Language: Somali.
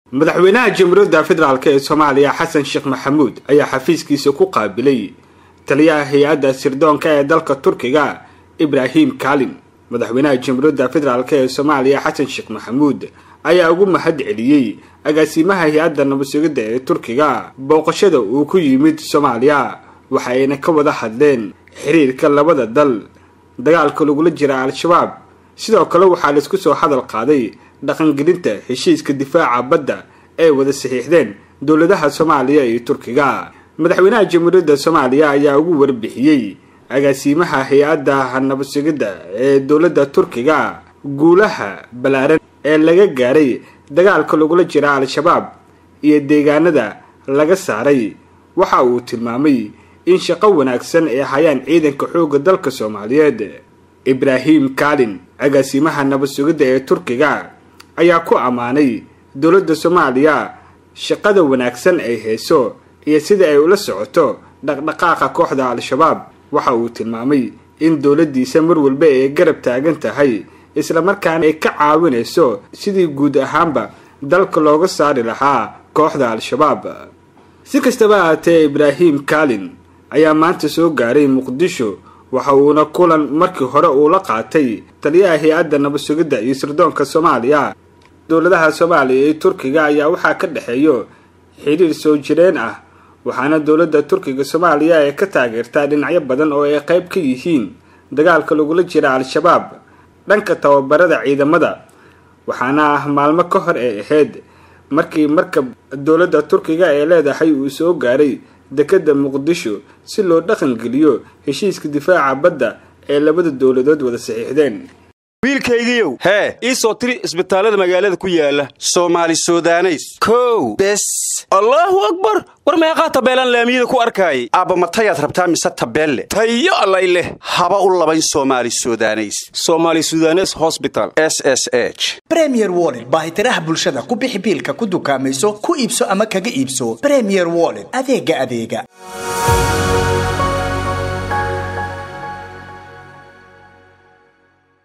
madaxweynaha jamhuuriyadda federaalk ee soomaaliya xasan sheekh maxamuud ayaa xafiiskiisa ku qaabilay taliyaha hay-adda sirdoonka ee dalka turkiga ibraahim kalin madaxweynaha jamhuuriyadda federaalk ee soomaaliya xasan sheekh maxamuud ayaa ugu mahad celiyey agaasimaha hay-adda nabadsugidda ee turkiga booqashada uu ku yimid soomaaliya waxa ayna ka wada hadleen xiriirka labada dal dagaalka lagula jira al-shabaab sidoo kale waxaa laisku soo hadal qaaday dhaqangelinta heshiiska difaaca badda ay wada saxiixdeen dowladaha soomaaliya iyo turkiga madaxweynaha jamhuuriyadda soomaaliya ayaa ugu warbixiyey agaasimaha hay-adda nabadsugidda ee dowladda turkiga guulaha ballaaran ee laga gaaray dagaalka lagula jira al-shabaab iyo deegaanada laga saaray waxa uu tilmaamay in shaqo wanaagsan ay hayaan ciidanka xoogga dalka soomaaliyeed ibraahim kalin agaasimaha nabadsugidda ee turkiga ayaa ku ammaanay dowladda soomaaliya shaqada wanaagsan ay hayso iyo sida ay ula socoto dhaqdhaqaaqa kooxda al-shabaab waxa uu tilmaamay in dowladdiisa mar walba ay garab taagan tahay islamarkaana ay ka caawinayso sidii guud ahaanba dalka looga saari lahaa kooxda al-shabaab si kastaba ahaatee ibraahim kalin ayaa maanta soo gaaray muqdisho waxa uuna kulan markii hore uu la qaatay taliyaha hay-adda nabadsugidda iyo sirdoonka soomaaliya dowladaha soomaaliya iyo turkiga ayaa waxaa ka dhexeeyo xidhiir soo jireen ah waxaana dowladda turkiga soomaaliya ay ka taageertaa dhinacyo badan oo ay qayb ka yihiin dagaalka lagula jira al-shabaab dhanka tababarada ciidamada waxaana ah maalmo ka hor ay ahayd markii markab dowladda turkiga ay leedahay uu soo gaaray dekadda muqdisho si loo dhaqangeliyo heshiiska difaaca badda ee labada dowladood wada saxiixdeen wiilkaygiiow hee ii soo tiri isbitaallada magaalada ku yaala soomaali sudaneys kow bes allaahu akbar war meeqaa tabeelaan laamiyada ku arkaayay aabba matayaad rabtaa mise tabeelle tayo allay leh haba u labayn soomaali sudaneys somaali sudanes hosbital s s h bremier wollet baahitiraha bulshada ku bixi biilka ku dukaamayso ku iibso ama kaga iibso bremier wollet adeega adeega